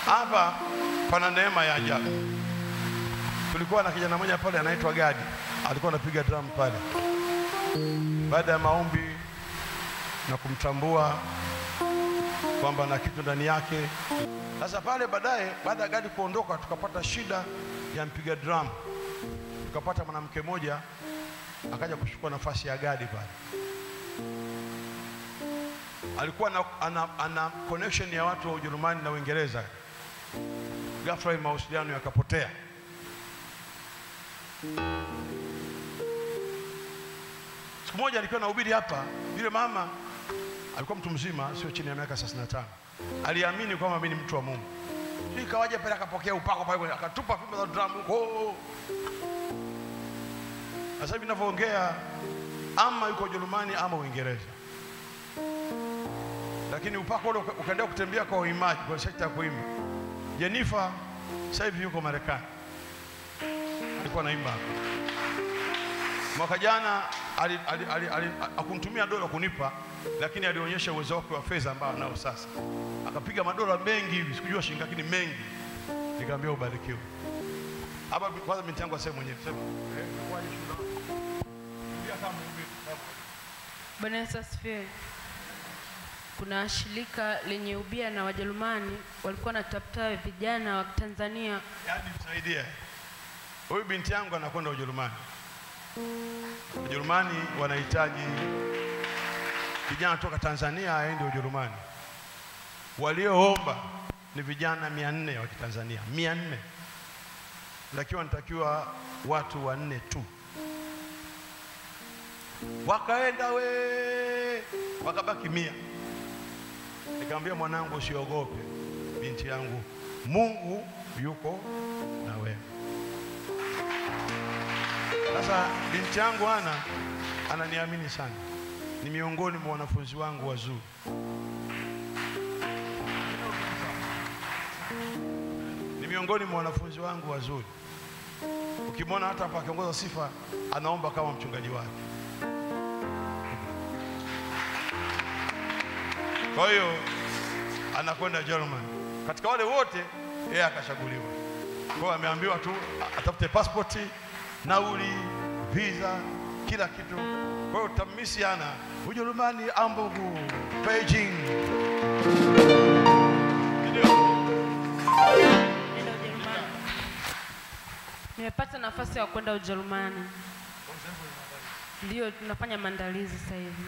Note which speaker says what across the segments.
Speaker 1: hapa pana neema ya ajabu. Kulikuwa na kijana mmoja pale anaitwa Gadi, alikuwa anapiga drum pale. Baada ya maombi na kumtambua kwamba na kitu ndani yake. Sasa pale baadaye, baada ya Gadi kuondoka, tukapata shida ya mpiga drum, tukapata mwanamke mmoja akaja kuchukua nafasi ya Gadi pale. Alikuwa na, ana, ana connection ya watu wa Ujerumani na Uingereza. Ghafla hii mawasiliano yakapotea. Siku moja alikuwa nahubiri hapa, yule mama alikuwa mtu mzima, sio chini ya miaka 35. Aliamini kwamba mimi ni mtu wa Mungu. Hii kawaja pale akapokea upako pale, akatupa fimbo za drum huko. Sasa hivi ninavyoongea, ama yuko Ujerumani ama Uingereza, lakini upako ule uka- ukaendelea kutembea kwa uimaji, kwa sekta ya kuimba. Jenifa sasa hivi yuko Marekani, alikuwa naimba hapa. Mwaka jana ali- ali- ali- ali- hakunitumia dola kunipa, lakini alionyesha uwezo wake wa fedha ambao anao sasa. Akapiga madola mengi hivi, sikujua shilingi, lakini mengi. Nikamwambia ubarikiwe. Hapa kwanza binti yangu aseme mwenyewe, sema eh, inakuwaje shule? Rudia kama mhubiri.
Speaker 2: Bwana Yesu asifiwe. Kuna shirika lenye ubia na Wajerumani walikuwa wanatafuta vijana wa Tanzania.
Speaker 1: Yaani msaidie. Huyu binti yangu anakwenda Ujerumani. Ujerumani wanahitaji vijana toka Tanzania aende Ujerumani. Walioomba ni vijana mia nne wa Kitanzania, mia nne lakini wanatakiwa watu wanne tu. Wakaenda we, wakabaki mia. Nikamwambia mwanangu, usiogope binti yangu, Mungu yuko na wewe. Sasa binti yangu ana ananiamini sana, ni miongoni mwa wanafunzi wangu wazuri. Ni miongoni mwa wanafunzi wangu wazuri. Ukimwona hata hapa akiongoza sifa, anaomba kama mchungaji wake. Kwa hiyo anakwenda Germany. Katika wale wote yeye akachaguliwa. Kwa hiyo ameambiwa tu a- atafute passport, nauli, visa, kila kitu. Kwa hiyo tutamisi ana Ujerumani, Hamburg, Beijing. Ndio.
Speaker 2: Nenda Ujerumani. Nimepata nafasi ya kwenda Ujerumani. Ndio tunafanya maandalizi sasa hivi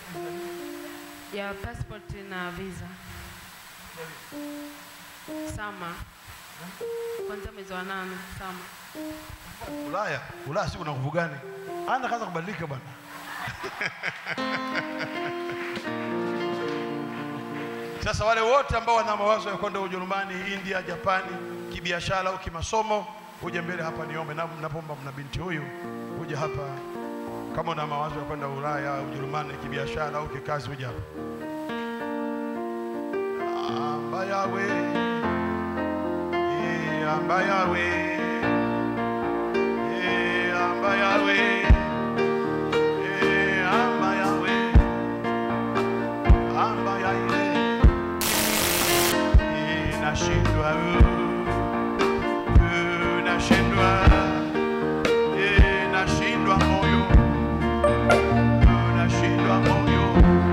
Speaker 2: ya passport na visa. Sama kwanza mwezi wa nane sama.
Speaker 1: Ulaya, Ulaya siku na nguvu gani? Ana kaanza kubadilika bwana. Sasa wale wote ambao wana mawazo ya kwenda Ujerumani, India, Japani, kibiashara au kimasomo, uje mbele hapa niombe. Na napomba mna binti huyu uje hapa, kama una mawazo ya kwenda Ulaya, Ujerumani, kibiashara au kikazi, uje hapa. Amba yawe, eh, amba yawe, eh, amba yawe, eh, amba yawe, amba yawe, eh, nashindwa, uh, uh, nashindwa, eh, nashindwa moyo, uh, nashindwa moyo,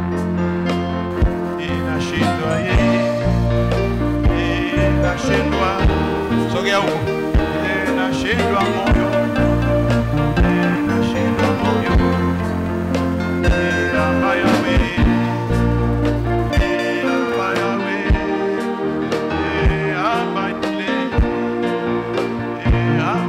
Speaker 1: eh, nashindwa yeye Eh, nashindwa sogea huko Eh, nashindwa moyo Eh, nashindwa moyo Eh, amba yawe Eh, amba yawe Eh, amba ile Eh,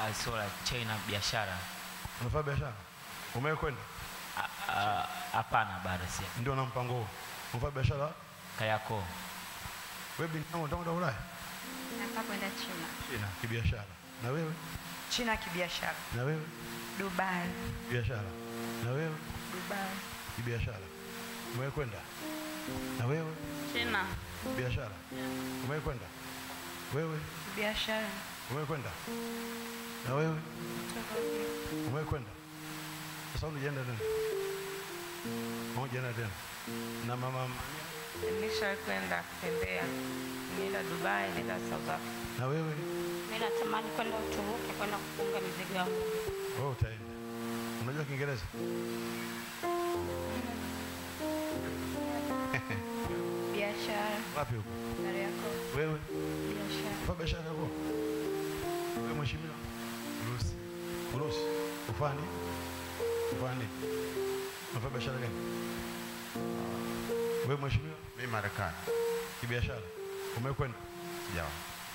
Speaker 3: uh, so like China biashara.
Speaker 1: Unafanya biashara? Umewahi kwenda?
Speaker 3: Ah, ah, Hapana, bado si.
Speaker 1: Ndio na mpango huo. Unafanya biashara?
Speaker 3: Kariakoo.
Speaker 1: Wewe binti yangu unataka kwenda Ulaya?
Speaker 4: Nataka kwenda China.
Speaker 1: China kibiashara. Na wewe?
Speaker 4: China kibiashara.
Speaker 1: Na wewe?
Speaker 4: Dubai.
Speaker 1: Biashara. Na wewe?
Speaker 4: Dubai.
Speaker 1: Kibiashara. Umewahi kwenda? Na wewe?
Speaker 2: China.
Speaker 1: Biashara. Umewahi kwenda? Wewe?
Speaker 4: Biashara.
Speaker 1: Umewahi kwenda? Na wewe? Umewahi kwenda? Sasa unajienda tena? Unajienda tena? Na mama
Speaker 4: Nilisha kwenda kutembea. Nienda Dubai, nienda South Africa.
Speaker 1: na wewe?
Speaker 5: Mimi natamani kwenda Uturuki kwenda kufunga mizigo yangu.
Speaker 1: Wewe utaenda. Unajua Kiingereza?
Speaker 4: Biashara.
Speaker 1: Wapi huko?
Speaker 4: Kariakoo.
Speaker 1: Wewe?
Speaker 4: Biashara.
Speaker 1: Fanya biashara yako. Wewe mheshimiwa? Urusi. Urusi. Ufani? Ufani. Unafanya biashara gani? Wewe mheshimiwa?
Speaker 6: Mimi Marekani.
Speaker 1: Kibiashara. Umekwenda?
Speaker 6: Sijawa.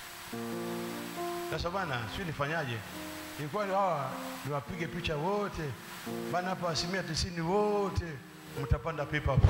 Speaker 1: Sasa bana, sio nifanyaje? Ilikuwa ni hawa niwapige picha wote. Bana hapa asilimia tisini wote mtapanda pipa hapo.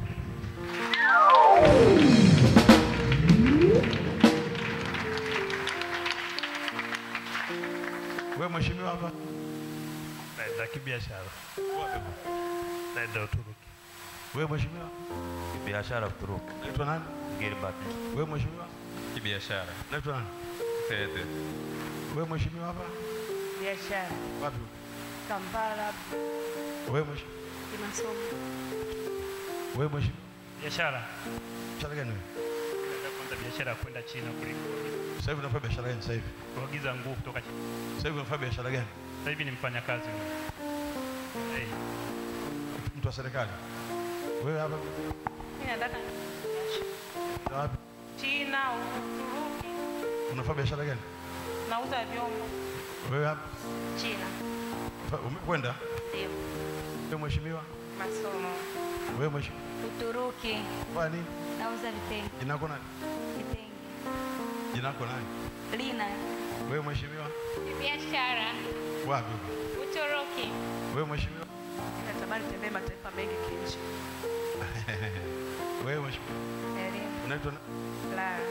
Speaker 1: Wewe mheshimiwa hapa
Speaker 7: naenda kibiashara, naenda Uturuki.
Speaker 1: wewe mheshimiwa
Speaker 8: Biashara Uturuki.
Speaker 1: naitwa nani?
Speaker 8: Gilbert.
Speaker 1: Wewe mheshimiwa
Speaker 8: Kibiashara.
Speaker 1: naitwa nani?
Speaker 8: Fedhe.
Speaker 1: Wewe mheshimiwa hapa
Speaker 4: Biashara.
Speaker 1: wapi?
Speaker 4: Kampala.
Speaker 1: Wewe mheshimiwa
Speaker 4: Kimasomo.
Speaker 1: wewe mheshimiwa
Speaker 7: Biashara
Speaker 1: biashara gani wewe?
Speaker 7: naenda kwanza biashara ya kwenda China kuliko
Speaker 1: Sasa hivi unafanya biashara gani sasa hivi?
Speaker 7: kuagiza nguo kutoka China.
Speaker 1: Sasa hivi unafanya biashara gani?
Speaker 7: Sasa hivi ni mfanyakazi hey.
Speaker 1: Mtu wa serikali. Wewe hapa
Speaker 4: Mimi nataka
Speaker 1: na wapi?
Speaker 4: China, Uturuki.
Speaker 1: Unafanya biashara gani?
Speaker 4: Nauza vyombo.
Speaker 1: Wewe hapa
Speaker 4: China.
Speaker 1: Fa- umekwenda?
Speaker 4: Ndio.
Speaker 1: Wewe mheshimiwa?
Speaker 4: Masomo.
Speaker 1: Wewe mheshimiwa?
Speaker 5: Uturuki
Speaker 1: Fanya nini?
Speaker 5: nauza vitenge,
Speaker 1: Jina lako nani?
Speaker 5: vitenge.
Speaker 1: Jina lako nani?
Speaker 5: Lina
Speaker 1: Wewe mheshimiwa?
Speaker 5: biashara,
Speaker 1: Wapi huko?
Speaker 5: Uturuki.
Speaker 1: Wewe mheshimiwa?
Speaker 4: Natamani tembee mataifa mengi kinchi.
Speaker 1: Wewe mheshimiwa?
Speaker 4: Elimu.
Speaker 1: Unaitwa na-
Speaker 4: Lara.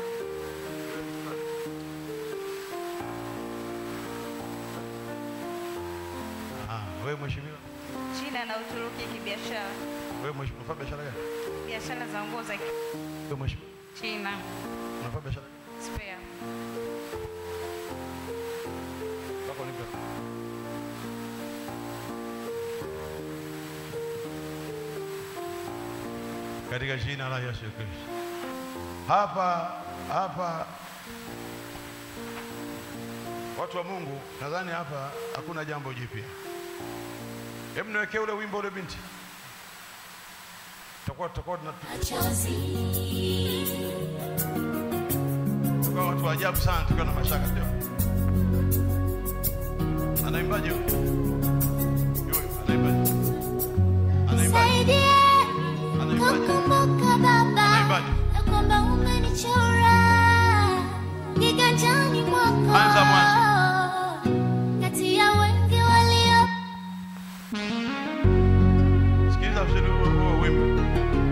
Speaker 1: Ah, wewe mheshimiwa?
Speaker 4: China na Uturuki kibiashara.
Speaker 1: Wewe mheshimiwa unafanya biashara gani?
Speaker 4: Biashara za nguo za
Speaker 1: Wewe mheshimiwa
Speaker 4: China.
Speaker 1: unafanya biashara gani?
Speaker 4: Spare.
Speaker 1: Wako nipe. Katika jina la Yesu Kristo. Hapa hapa watu wa Mungu, nadhani hapa hakuna jambo jipya. Hebu niwekee ule wimbo ule binti. Tutakuwa tutakuwa tuna- tutakuwa watu wa ajabu sana tukiwa na mashaka pia. Anaimbaje huyo? Huyo anaimbaje? Anaimbaje? Anaimbaje?
Speaker 9: Kukumbuka Baba
Speaker 1: Anaimbaje?
Speaker 9: ya kwamba umenichora kiganjani mwako
Speaker 1: Anza mwanzo.
Speaker 9: kati ya wengi walio
Speaker 1: Sikiliza vizuri huo huo wimbo.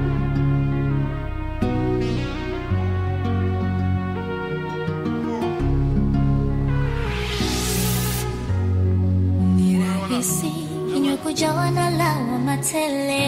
Speaker 9: ni rahisi kinywa kujawa na lawama tele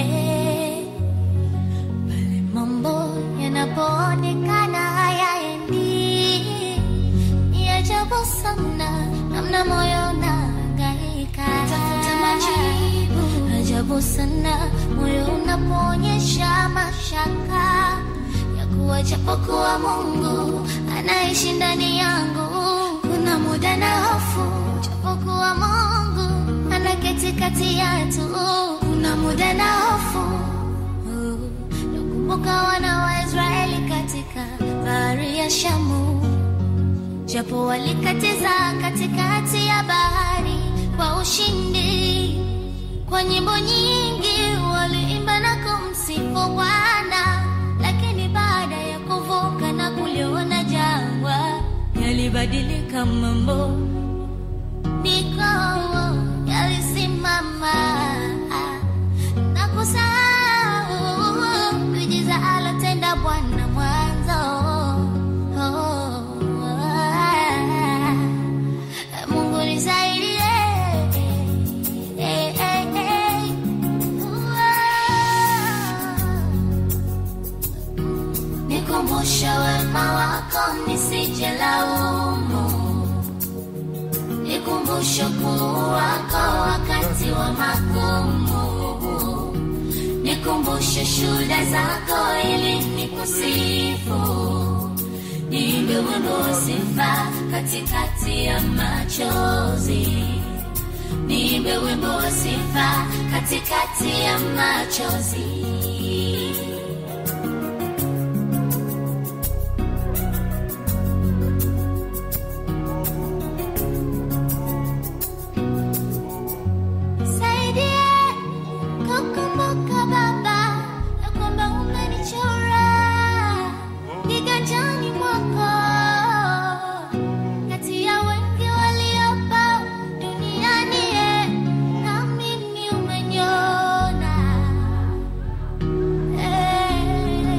Speaker 9: pale mambo yanapoonekana hayaendi. Ni ajabu sana namna moyo unahangaika tafuta majibu. Ajabu sana moyo unapoonyesha mashaka ya kuwa japokuwa Mungu anaishi ndani yangu, kuna muda na hofu japokuwa Mungu anaketi kati yetu, kuna muda na hofu nakumbuka wana wa Israeli katika bahari ya Shamu, japo walikatiza katikati ya bahari kwa ushindi. Kwa nyimbo nyingi waliimba na kumsifu Bwana, lakini baada ya kuvuka na kuliona jangwa, yalibadilika mambo nisijelaumu, nikumbushe ukuu wako wakati wa magumu, nikumbushe shuhuda zako ili nikusifu, niimbe wimbo wa sifa katikati ya machozi, niimbe wimbo wa sifa katikati ya machozi. Saidia kukumbuka Baba ya kwamba umenichora kiganjani mwako kati ya wengi waliopo duniani, eh, na mimi umeniona. Eh,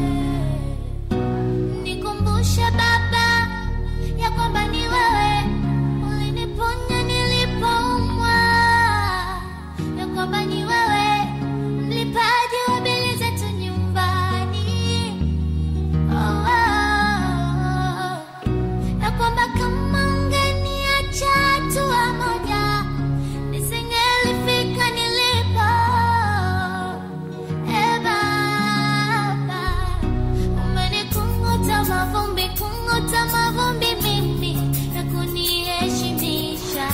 Speaker 9: Nikumbushe Baba ya kwamba ni wewe uliniponya nilipoumwa, ya kwamba ni wewe mlipaji wa bili zetu nyumbani. Oh, oh, oh. Ya kwamba kama ungeniacha hatua moja nisingelifika nilipo. Eh, Baba, umenikunguta mavumbi, kunguta mavumbi mimi na kuniheshimisha.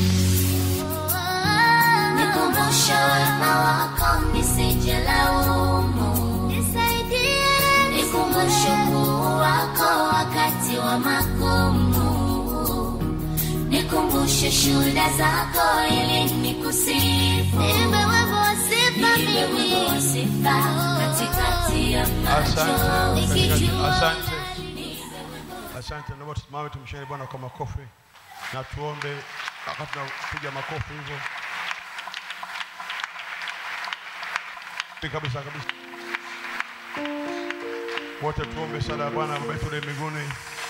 Speaker 9: Nikumbushe wema wako nisijelaumu, nisaidie, nikumbushe ukuu wako wakati wa magumu, nikumbushe shuhuda zako ili nikusifu, niimbe wimbo wa sifa mimi katikati ya
Speaker 1: Asante,
Speaker 9: macho nikijua
Speaker 1: asante, asante. Naomba tusimame tumshukuru Bwana kwa makofi na tuombe. Wakati tunapiga makofi hivyo kabisa kabisa, wote tuombe sala ya Bwana Baba yetu uliye mbinguni.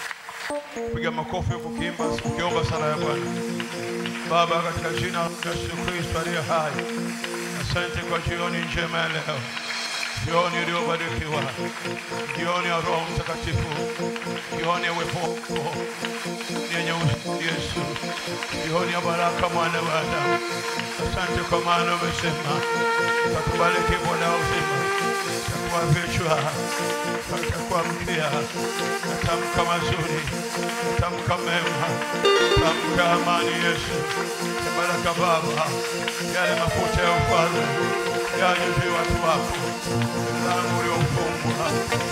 Speaker 1: Piga makofi huku ukiimba, ukiomba sala ya Bwana. Baba, katika jina la Yesu Kristo aliye hai, asante kwa jioni njema ya leo jioni iliyobarikiwa, jioni ya Roho Mtakatifu, jioni ya uwepo wako yenye uzuri Yesu, jioni ya baraka mwana wa Adamu. Asante kwa maana umesema utatubariki Bwana wa uzima, utakuwa vichwa, utakuwa mkia, natamka mazuri, natamka mema, natamka amani Yesu, baraka Baba, yale mafuta ya ufalme yaje juu ya watu wako mlango uliofungwa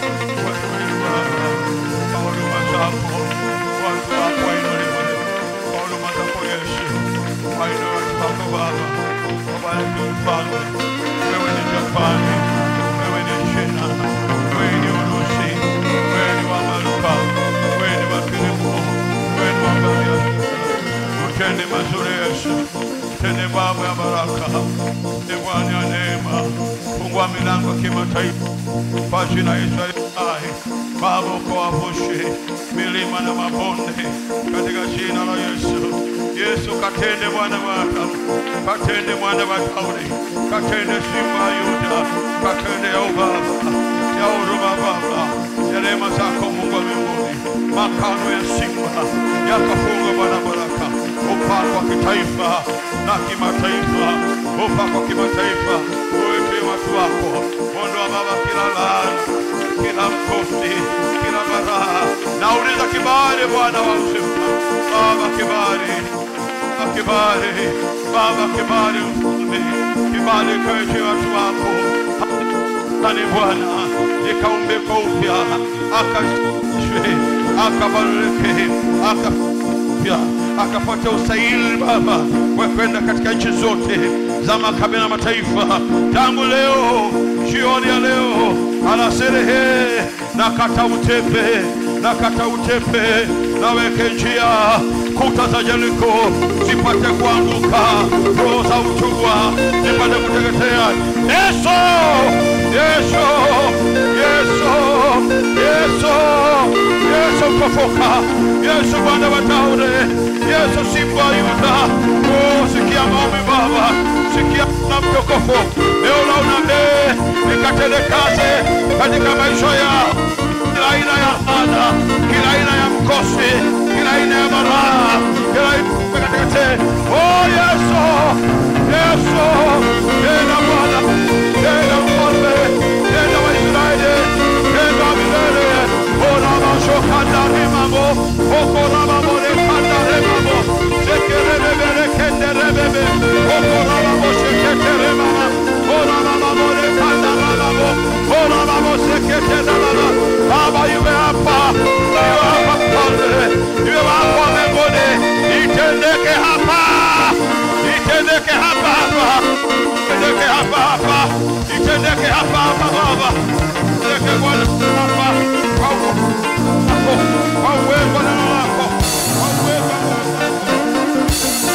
Speaker 1: wewe Baba, kwa huduma zako watu wako wainuliwe, kwa huduma zako Yesu, wainuliwe watu wako Baba, wabariki mfalme. Wewe ni Japani, wewe ni China, wewe ni Urusi, wewe ni wa Maluka, wewe ni wa Kilimu, wewe ni wa Bariadi. Utende mazuri Yesu, tende Baba ya baraka, tende Bwana ya neema, fungua milango ya kimataifa kwa jina la Yesu aliye hai. Baba ukawavushe milima na mabonde katika jina la Yesu. Yesu katende Bwana wa Adamu, katende mwana wa Daudi, katende simba ya Yuda, katende ya ubaba ya huruma Baba, ya neema zako Mungu wa mbinguni, makano ya simba yakafungwa Bwana baraka, upako wa kitaifa na kimataifa, upako wa kimataifa uweke watu wako, ondoa Baba kila laana, kila mkosi, kila baraha, nauliza kibali Bwana wa uzima, Baba kibali kibali Baba, kibali mfalme, kibali kwetu watu wako ani Bwana ikaumbika upya, akashwe akabadilike, akapya akapata usaili Baba wa kwenda katika nchi zote za makabila na mataifa. Tangu leo jioni ya leo alasirihi na kata utepe na kata utepe naweke njia kuta za Jeriko zipate kuanguka, roho za utumwa zipate kuteketea. Yesu, Yesu, Yesu, Yesu, Yesu mfufuka, Yesu Bwana wa Daudi, Yesu simba wa Yuda. Oh, sikia maombi Baba, sikia na mtukufu leo na unabii ikatelekaze katika maisha yao kila aina ya laana, kila aina ya ukosi, kila aina ya maraa, kila aina ya katikati. Oh Yesu, Yesu, tena Bwana, tena mfalme, tena wa Israeli, tena milele. Ona mashokanda remamo, okora mambo rekanda remamo, sekerebebe kende rebebe, okora mambo sekete remama, ona mambo rekanda remamo, ona mambo sekete remama. Baba iwe hapa, iwe hapa mfalme, iwe hapa mbinguni, itendeke hapa, itendeke hapa hapa, itendeke hapa hapa, itendeke hapa hapa Baba, itendeke Bwana hapa kwa uwezo wako, kwa uwezo wa neno lako, kwa uwezo wa neno lako.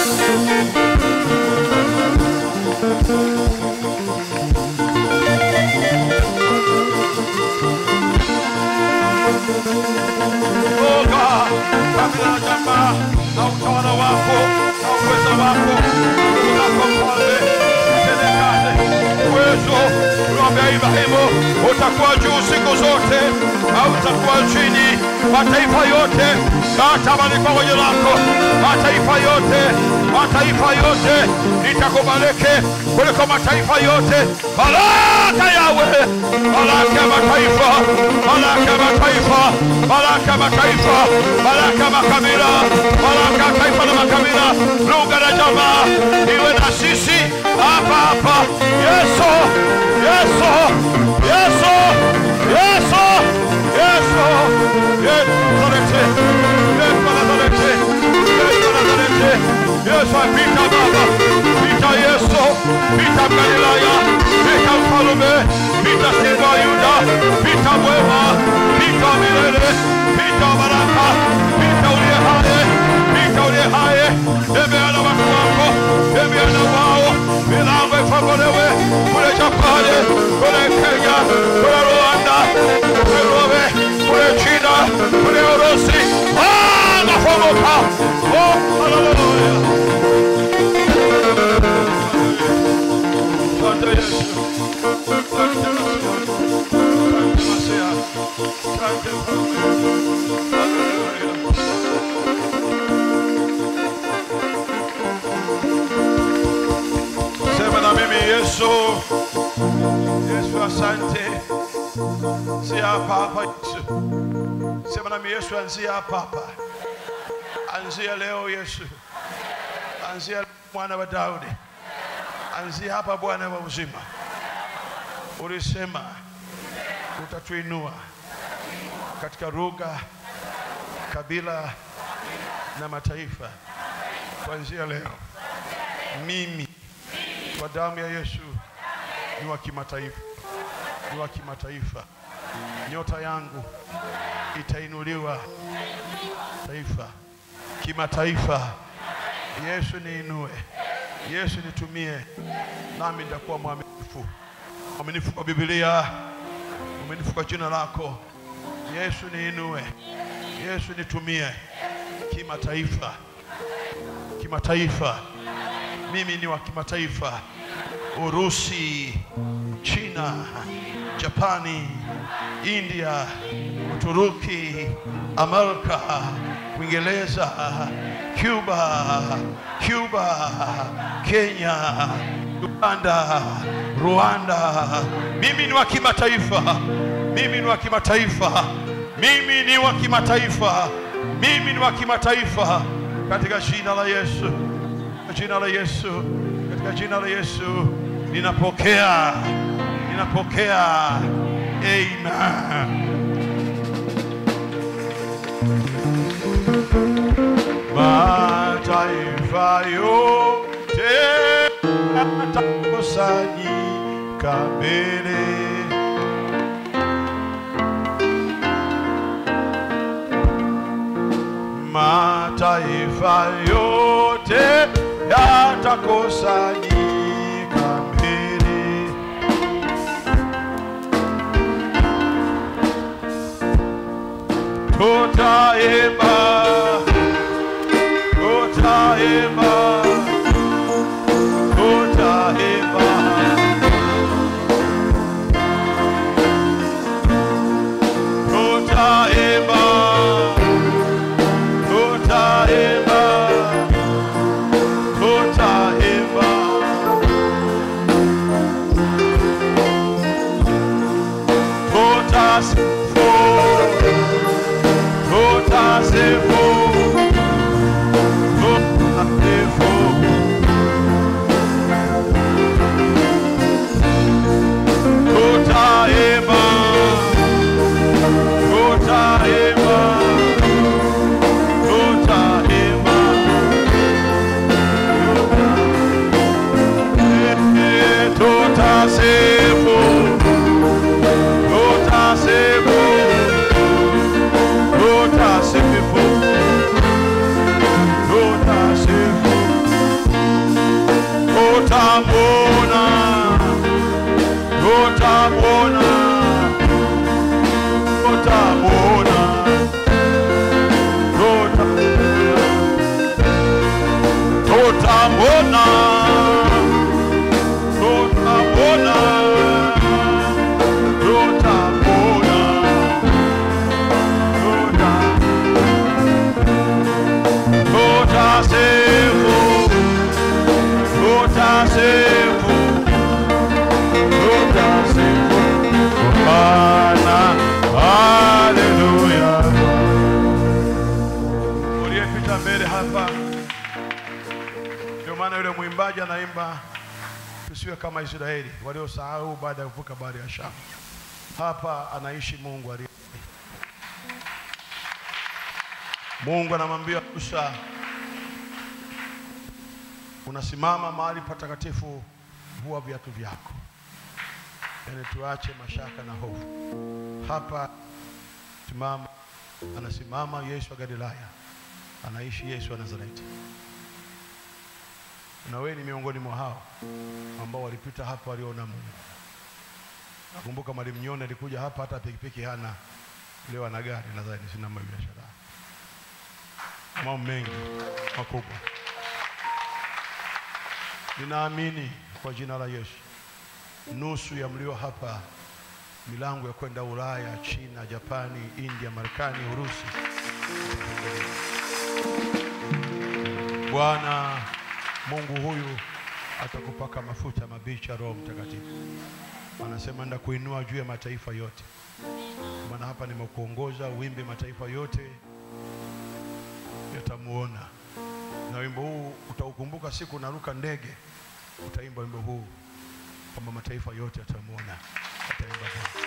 Speaker 1: Oh God, kabila na jamaa na utawala wako na uwezo wako unako mfalme, utende kazi. Uwezo uliwaambia Ibrahimu utakuwa juu siku zote, au utakuwa chini. Mataifa yote yatamani kwa jina lako, mataifa yote, mataifa yote itakubariki kuliko mataifa yote. Baraka yawe, baraka ya mataifa, baraka ya mataifa, baraka ya mataifa, baraka ya makabila, baraka ya taifa na makabila, lugha na jamaa iwe na sisi hapa hapa. Yesu, Yesu, Yesu, Yesu, Yesu, Yesu Nazareti, Yesu Nazareti, Yesu Nazareti, Yesu apita Baba, pita Yesu, pita Galilaya, pita mfalume, pita simba wa Yuda, pita mwema, pita milele, pita baraka, pita uliye hai, pita uliye hai, tembea na watu wako, tembea na wao, milango ifunguliwe kule Japani, kule Kenya, kule Rwanda, kule Norway, kule China, kule Urusi. Ah, nafunguka. Oh, haleluya. Asante Yesu. Asante Masia. Asante Masia. Asante Mfalme. Haleluya. Sema na mimi Yesu. Yesu asante. Si hapa hapa Yesu. Sema na mimi Yesu anzia hapa hapa. Anzia leo Yesu. Anzia mwana wa Daudi. Anzia hapa Bwana wa uzima. Ulisema utatuinua katika lugha, kabila na mataifa. Kuanzia leo mimi kwa damu ya Yesu ni wa kimataifa, ni wa kimataifa. Nyota yangu itainuliwa taifa, kimataifa. Yesu niinue, Yesu nitumie, nami nitakuwa mwaminifu, mwaminifu kwa Biblia, mwaminifu kwa jina lako. Yesu niinue, Yesu nitumie kimataifa, kimataifa. Mimi ni wa kimataifa. Urusi, China, Japani, India, Uturuki, Amerika, Uingereza, Cuba, Cuba, Kenya, Uganda, Rwanda. Mimi ni wa kimataifa. Mimi ni wa kimataifa. Mimi ni wa kimataifa. Mimi ni wa kimataifa katika jina la Yesu. Katika jina la Yesu. Katika jina la Yesu ninapokea. Ninapokea. Amen. Mataifa yote yatakusanyika mbele mataifa yote yatakusanyika mbele tutaimba tutaimba tutaimba tutaimba tutapona, tutapona, tutapona, tuta tutasifu, tutasifu, tutasifu Bwana, haleluya. Uliyepita mbele hapa, ndio maana yule mwimbaji anaimba tusiwe kama Israeli waliosahau baada ya kuvuka bahari ya Shamu. Hapa anaishi Mungu aliye Mungu anamwambia Musa, unasimama mahali patakatifu, vua viatu vyako. Yaani tuache mashaka na hofu. Hapa simama, anasimama Yesu wa Galilaya, anaishi Yesu wa Nazareti, na wewe ni miongoni mwa hao ambao walipita hapa, waliona Mungu. Nakumbuka mwalimu Nyoni alikuja hapa, hata pikipiki hana, leo ana gari, nadhani sina biashara mambo mengi makubwa. Ninaamini kwa jina la Yesu, nusu ya mlio hapa, milango ya kwenda Ulaya, China, Japani, India, Marekani, Urusi. Bwana Mungu huyu atakupaka mafuta mabichi ya Roho Mtakatifu. Anasema nenda kuinua juu ya mataifa yote. Maana hapa nimekuongoza uimbe mataifa yote yatamuona. Na wimbo huu utaukumbuka siku unaruka ndege, utaimba wimbo huu kwamba mataifa yote yatamuona, ataimba Bwana.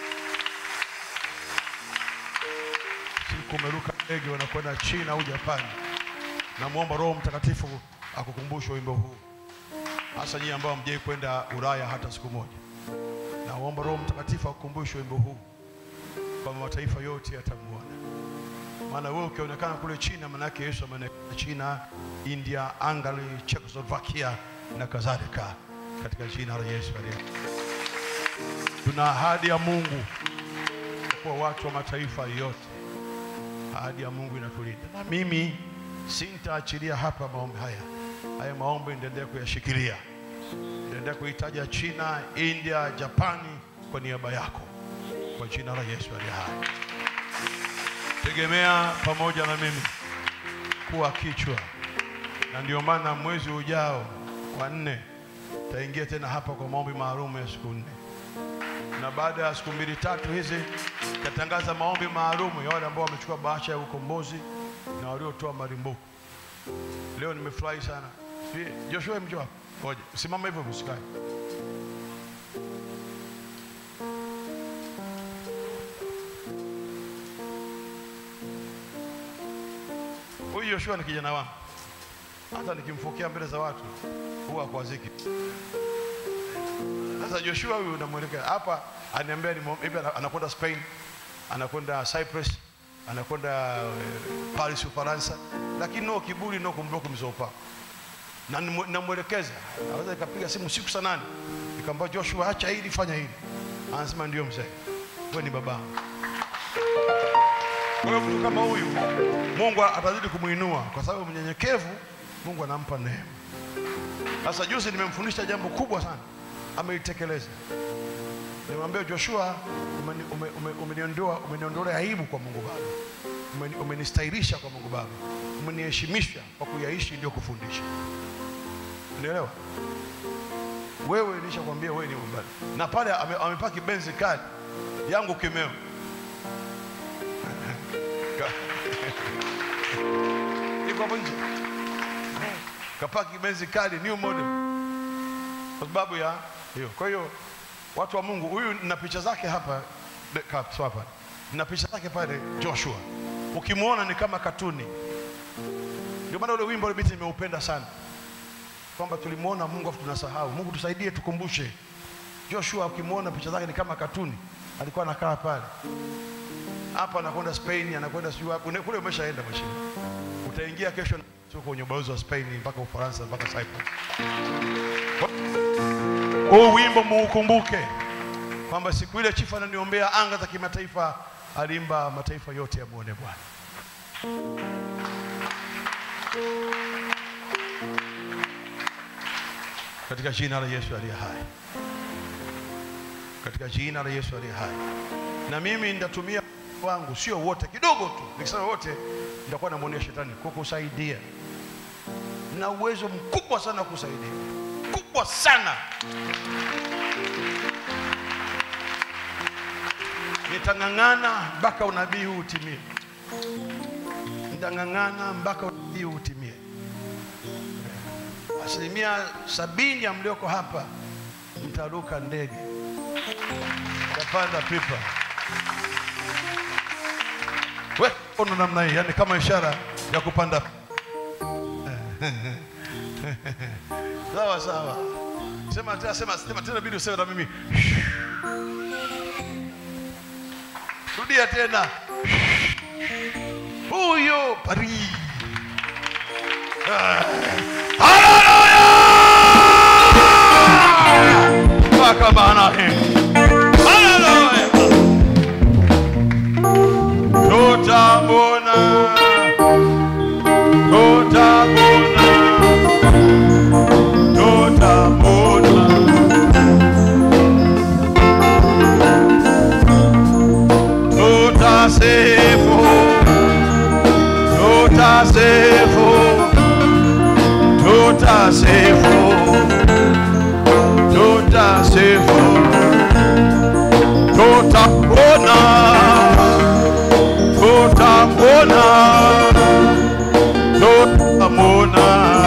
Speaker 1: Siku umeruka ndege unakwenda China au Japani, namwomba Roho Mtakatifu akukumbushe wimbo huu, hasa nyinyi ambao hamjai kwenda Ulaya hata siku moja. Naomba Roho Mtakatifu akukumbushe wimbo huu kwamba mataifa yote yatamuona maana wewe ukionekana kule China, maana yake Yesu ameonekana China, India, Hungary, Czechoslovakia na kadhalika, katika jina la Yesu aliye. Tuna ahadi ya Mungu kwa watu wa mataifa yote. Ahadi ya Mungu inatulinda, na mimi sintaachilia hapa maombi haya. Haya maombi nitaendelea kuyashikilia, nitaendelea kuitaja China, India, Japani kwa niaba yako, kwa jina la Yesu aliye hai tegemea pamoja na mimi kuwa kichwa, na ndio maana mwezi ujao wa nne taingia tena hapa kwa maombi maalum ya siku nne, na baada ya siku mbili tatu hizi tatangaza maombi maalum ya wale ambao wamechukua bahasha ya ukombozi na waliotoa malimbuko. Leo nimefurahi sana. Si- Joshua, mjo hapa, ngoja simama hivyo, msikae. Huyu Joshua ni kijana wangu, hata nikimfokea mbele za watu huwa akwaziki. Sasa Joshua huyu unamwelekea hapa, aniambia ni hivi, ana- anakwenda Spain, anakwenda Cyprus, anakwenda eh, Paris Ufaransa, lakini no kiburi, no kumbloku mzopa na nimu- namwelekeza, naweza ikapiga simu siku saa nane nikamwambia Joshua, acha hili, fanya hili, anasema ndio mzee, wewe ni babangu. Kwa hiyo mtu kama huyu Mungu atazidi kumwinua kwa sababu mnyenyekevu, Mungu anampa neema. Sasa juzi nimemfundisha jambo kubwa sana, ameitekeleza. Nimwambia Joshua, umeni- ume- ume- umeniondoa umeniondolea aibu kwa Mungu Baba, Umeni- umenistahilisha kwa Mungu Baba, umeniheshimisha kwa kuyaishi ndio kufundisha. Unaelewa? Wewe nilishakwambia wewe ni mbali, na pale ame- amepaki benzi kali yangu kimeo iko hapo nje kapaki benzi kali new model kwa sababu ya hiyo. Kwa hiyo watu wa Mungu, huyu na picha zake hapa de- ka- so hapa na picha zake pale Joshua, ukimwona ni kama katuni. Ndio maana ule wimbo ule biti nimeupenda sana, kwamba tulimwona Mungu afu tunasahau. Mungu tusaidie, tukumbushe. Joshua ukimwona picha zake ni kama katuni, alikuwa anakaa pale hapa anakwenda Spain, anakwenda sijui wapi. Une- kule umeshaenda mheshimiwa, utaingia kesho na- sio kwenye ubalozi wa Spain mpaka Ufaransa mpaka Cyprus. Huu wimbo muukumbuke kwamba siku ile chifu ananiombea anga za kimataifa, alimba mataifa yote yamwone Bwana. katika jina la Yesu aliye hai, katika jina la Yesu aliye hai. Na mimi nitatumia wangu, sio wote, kidogo tu. Nikisema wote, nitakuwa namwonea shetani kukusaidia. Na uwezo mkubwa sana wa kusaidia, mkubwa sana. Nitang'ang'ana mpaka unabii huu utimie, nitang'ang'ana mpaka unabii huu utimie. Asilimia sabini ya mlioko hapa mtaruka ndege, mtapanda pipa. We ono namna hii, yani kama ishara ya kupanda. sawa sawa, sema tena, sema sema tena, bidi useme na mimi. Rudia tena, huyo Paris. Ah. Haleluya! Mpaka maana hii. Haleluya! Tutamwona, tutamwona, tutamwona. Tutasifu, tutasifu, tutasifu, tutasifu, tutamwona, tutamwona, tutamwona.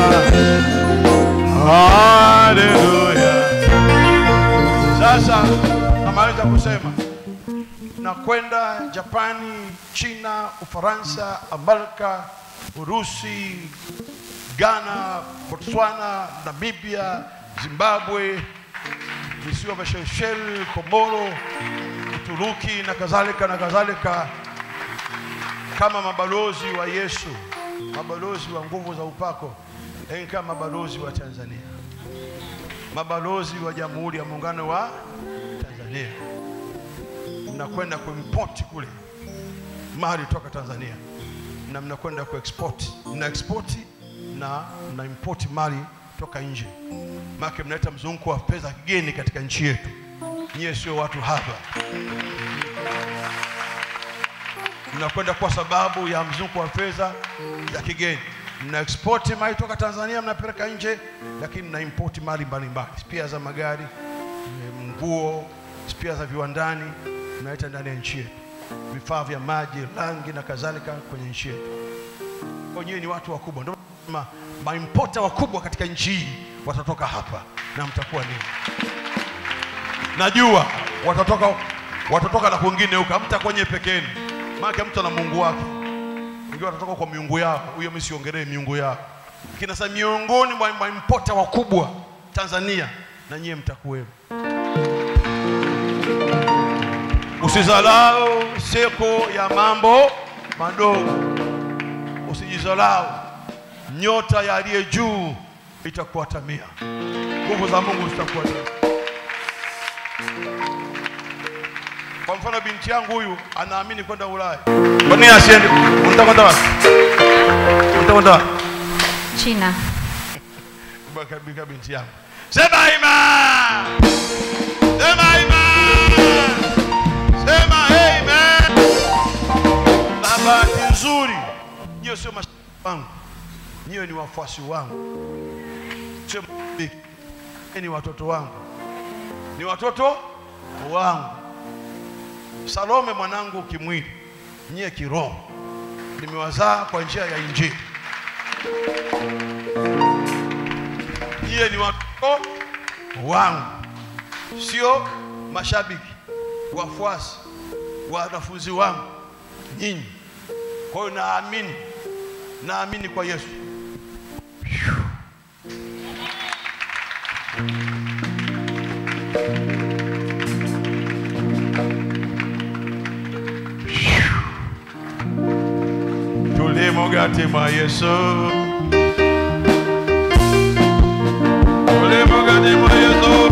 Speaker 1: Haleluya! Sasa namaliza kusema nakwenda Japani, China, Ufaransa, Amerika, Urusi, Ghana, Botswana, Namibia, Zimbabwe, visiwa vya Seychelles, Komoro, Uturuki na kadhalika na kadhalika, kama mabalozi wa Yesu, mabalozi wa nguvu za upako, lakini kama mabalozi wa Tanzania, mabalozi wa Jamhuri ya Muungano wa Tanzania mnakwenda kuimport kule mali toka Tanzania na mnakwenda kuexport, mna export na mna import mali toka nje, maana mnaleta mzunguko wa pesa kigeni katika nchi yetu. Nyie sio watu haba, mnakwenda kwa sababu ya mzunguko wa fedha za kigeni. Mna export mali toka Tanzania mnapeleka nje, lakini mna import mali mbalimbali, spia za magari, eh, nguo, spia za viwandani mnaleta ndani ya nchi yetu, vifaa vya maji, rangi na kadhalika kwenye nchi yetu. Wenyewe ni watu wakubwa, ndio ma, maimpota wakubwa katika nchi hii watatoka hapa na mtakuwa nini? Najua watatoka, watatoka na kwingine huko, hamtakuwa nyewe peke yenu, maana mtu ana Mungu wake. Wengine watatoka kwa miungu yao, huyo mimi siongelee miungu yao, lakini sasa miongoni mwa maimpota wakubwa Tanzania na nyie mtakuwemo. Usizalau siku ya mambo madogo, usijizalau. Nyota ya aliye juu itakuatamia, nguvu za Mungu zitakuatamia. Kwa mfano, binti yangu huyu anaamini kwenda Ulaya. Kwa nini asiende? Unataka kwenda wapi? Unataka kwenda wapi?
Speaker 5: China.
Speaker 1: Kabika binti yangu, sema ima, sema ima, sema amen. Na bahati nzuri, nyiwe sio mashabiki wangu, nyiwe ni wafuasi wangu, sio mashabiki, Nyie ni watoto wangu, ni watoto wangu. Salome mwanangu kimwili, nyie kiroho, nimewazaa kwa njia ya Injili. Nyie ni watoto wangu, sio mashabiki, wafuasi, wanafunzi wangu nyinyi. Kwa hiyo naamini, naamini kwa Yesu. Tulimo mwa Yesu. Tulimo mwa Yesu.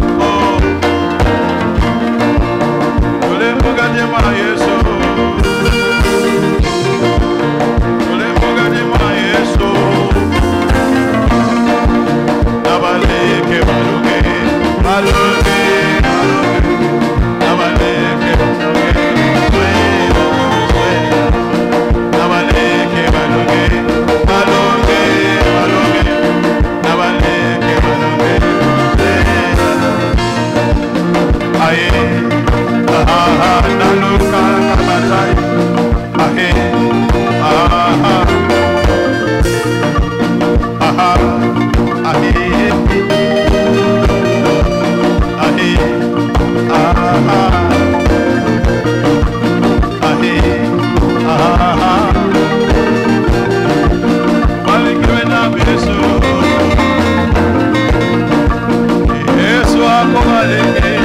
Speaker 1: Tulimo mwa Yesu. Tulimo mwa Yesu. Nabaleke baluke Barikiwe na Yesu. Yesu akubariki.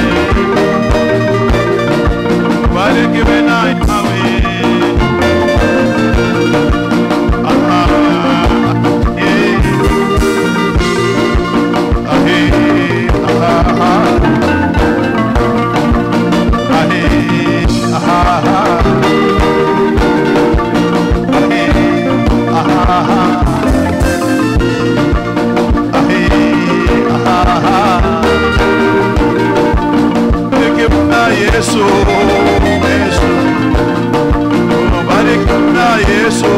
Speaker 1: Barikiwe na Yahweh. Ah, eh. Ah, eh. Ah, ah, eh. Ah, Yesu, Yesu, bariki na Yesu,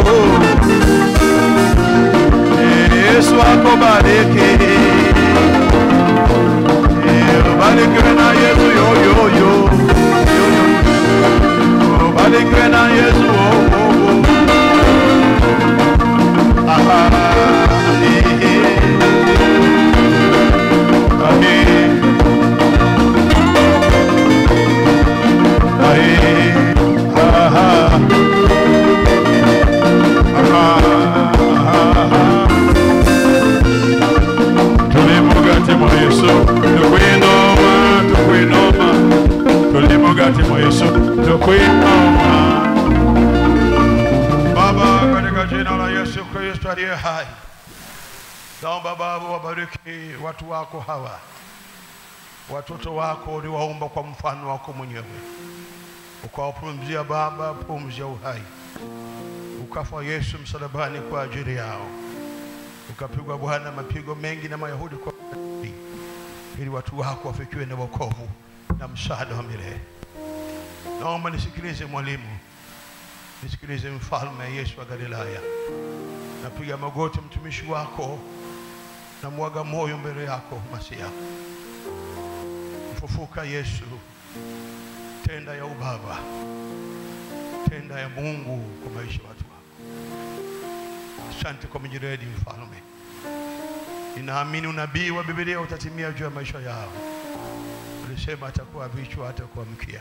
Speaker 1: Yesu akubariki, bariki na Yesu yo yo yo, yo yo, bariki na Yesu oh oh oh. Aha, eh, eh. Ah, eh. tulimugati mwa yesu tukwinoma tukwinoma tulimugati mwa yesu tukwinoma baba katika jina la yesu kristo aliye hai naomba baba wabariki watu wako hawa watoto wako uliwaumba kwa mfano wako mwenyewe ukawapumzia Baba pumzi ya uhai, ukafa Yesu msalabani kwa ajili yao, ukapigwa Bwana mapigo mengi na Mayahudi kwa ajili, ili watu wako wafikiwe na wokovu na msaada wa milele. Naomba nisikilize mwalimu, nisikilize mfalme Yesu wa Galilaya. Napiga magoti mtumishi wako, na mwaga moyo mbele yako Masia. Mfufuka Yesu, tenda ya ubaba, tenda ya Mungu kwa maisha ya watu wako. Asante kwa mjiredi mfalme, ninaamini unabii wa Biblia utatimia juu ya maisha yao. Ulisema atakuwa vichwa, atakuwa mkia.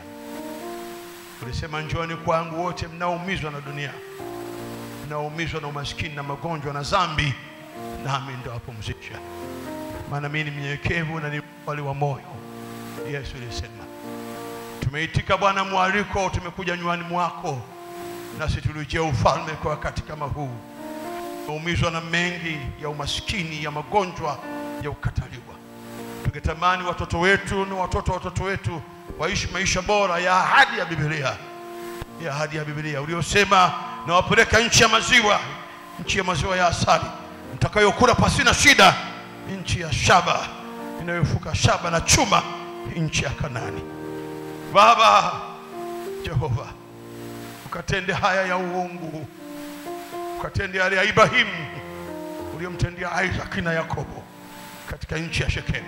Speaker 1: Ulisema njoni kwangu wote mnaoumizwa na dunia, mnaoumizwa na umaskini na magonjwa na dhambi, nami nitawapumzisha. Maana mimi ni mnyenyekevu na ni mpole wa moyo. Yesu alisema Tumeitika Bwana mwaliko, tumekuja nywani mwako, nasi tulijia ufalme kwa wakati kama huu. Tumeumizwa na mengi ya umaskini, ya magonjwa, ya ukataliwa. Tungetamani watoto wetu na watoto wa watoto wetu waishi maisha bora ya ahadi ya Biblia, ya ahadi ya Biblia uliosema, nawapeleka nchi ya maziwa, nchi ya maziwa ya asali, mtakayokula pasina shida, nchi ya shaba inayofuka shaba na chuma, nchi ya Kanani. Baba Jehova, ukatende haya ya uungu, ukatende yale ya Ibrahimu uliyomtendea Isaki na Yakobo katika nchi ya Shekemu.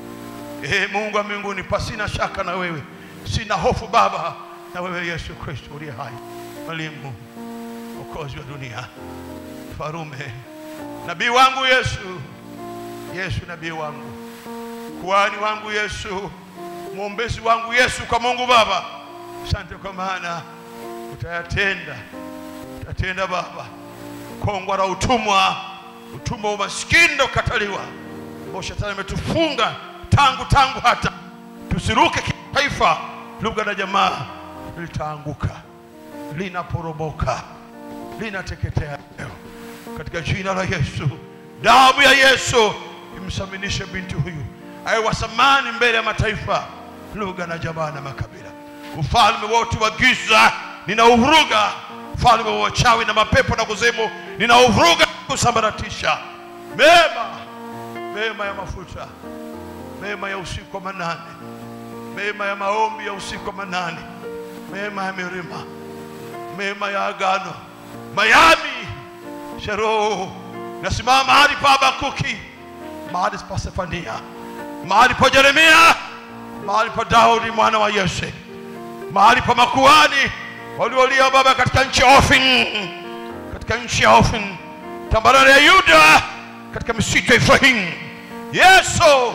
Speaker 1: Ee Mungu wa mbinguni, pasina shaka na wewe, sina hofu Baba na wewe Yesu Kristo uliye hai, mwalimu, mwokozi wa dunia, farume, nabii wangu Yesu, Yesu nabii wangu, kuhani wangu Yesu, mwombezi wangu Yesu kwa Mungu Baba. Asante kwa maana utayatenda, utatenda Baba. Kongwa la utumwa, utumwa wa umaskini na ukataliwa, ambao shetani ametufunga tangu tangu hata tusiruke kitaifa, lugha na jamaa, litaanguka, linaporomoka, linateketea leo katika jina la Yesu. Damu ya Yesu imsaminishe binti huyu awe wa thamani mbele ya mataifa, lugha na jamaa na makabila. Ufalme wote wa giza ninauvuruga, ufalme wa wachawi na mapepo na kuzimu ninauvuruga, kusambaratisha. Mema, mema ya mafuta, mema ya usiku wa manane, mema ya maombi ya usiku wa manane, mema ya milima, mema ya agano, Miami, Sheroho, nasimama mahali pa Habakuki, mahali pa Sefania, mahali pa Yeremia, mahali pa Daudi mwana wa Yese, mahali pa makuhani waliolia Baba katika nchi ya Ofin, katika nchi ya Ofin, tambarare ya Yuda, katika misitu ya Efraim, Yesu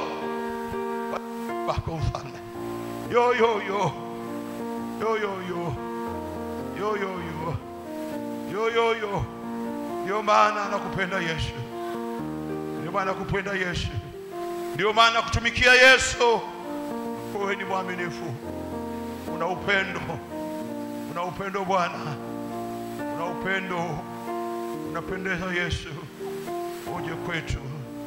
Speaker 1: wako mfalme. Yo yo yo yo yo yo yo yo yo yo yo yo. Ndio maana nakupenda Yesu, ndio maana nakupenda Yesu, ndio maana nakutumikia Yesu. Wewe ni mwaminifu, una upendo, una upendo Bwana, una upendo, unapendeza Yesu. Uje kwetu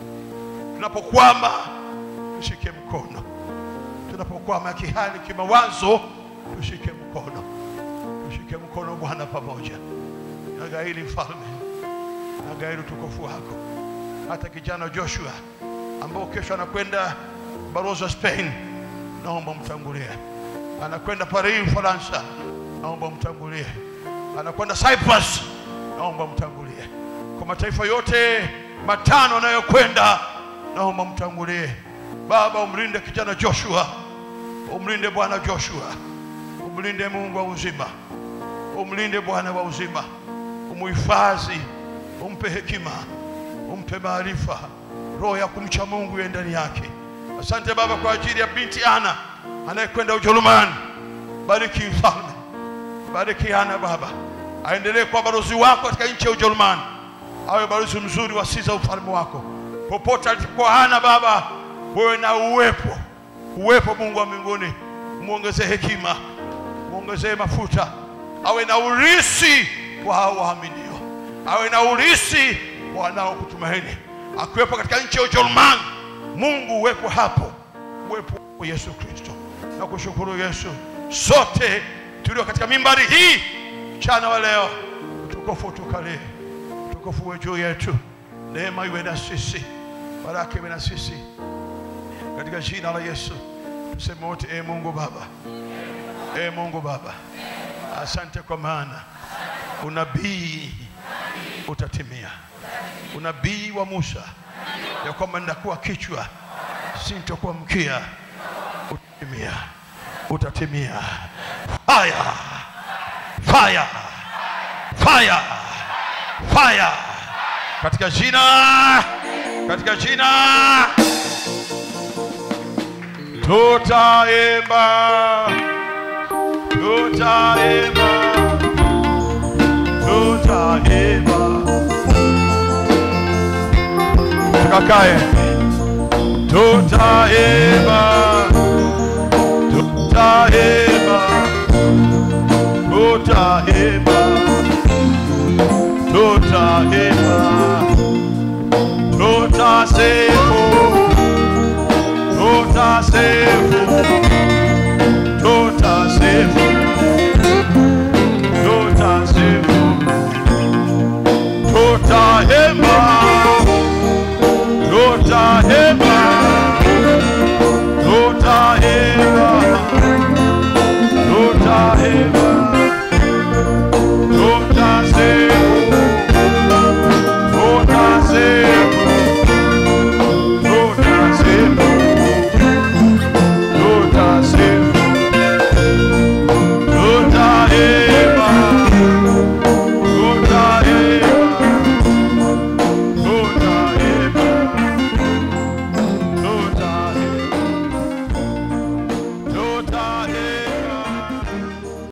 Speaker 1: tunapokwama, tushike mkono, tunapokwama kihali, kimawazo, tushike mkono, tushike mkono Bwana, pamoja nagaili mfalme, nagaili utukufu wako. Hata kijana Joshua ambao kesho anakwenda balozi wa Spain, naomba mtangulie. Anakwenda Paris Ufaransa, naomba mtangulie. Anakwenda Cyprus, naomba mtangulie. Kwa mataifa yote matano anayokwenda, naomba mtangulie. Baba, umlinde kijana Joshua, umlinde Bwana Joshua, umlinde Mungu wa uzima, umlinde Bwana wa uzima, umuhifadhi, umpe hekima, umpe maarifa, roho ya kumcha Mungu iwe ndani yake. Asante Baba kwa ajili ya binti Ana anayekwenda Ujerumani. Bariki mfalme, bariki Ana Baba, aendelee kuwa balozi wako katika nchi ya Ujerumani, awe balozi mzuri wa siza ufalme wako popote alipokuwa Ana Baba, wewe na uwepo uwepo, Mungu wa mbinguni, muongezee hekima, muongezee mafuta, awe na urisi kwa hao waaminio, awe na urisi kwa wanaokutumaini, akiwepo katika nchi ya Ujerumani. Mungu uwepo hapo, uwepo wa Yesu Kristo. Na kushukuru Yesu, sote tulio katika mimbari hii mchana wa leo, utukufu utukalie, utukufu uwe juu yetu, neema iwe na sisi, baraka iwe na sisi, katika jina la Yesu tuseme wote, e Mungu Baba, e Mungu Baba, asante kwa maana unabii utatimia, unabii wa Musa ya kwamba nitakuwa kichwa sintokuwa mkia, utatimia, utatimia. Fire, fire, fire, fire, katika jina, katika jina tutaimba, tutaimba, tutaimba. Tukakae, tutaimba, tutaimba, tutaimba, tutaimba, tutasifu tutasifu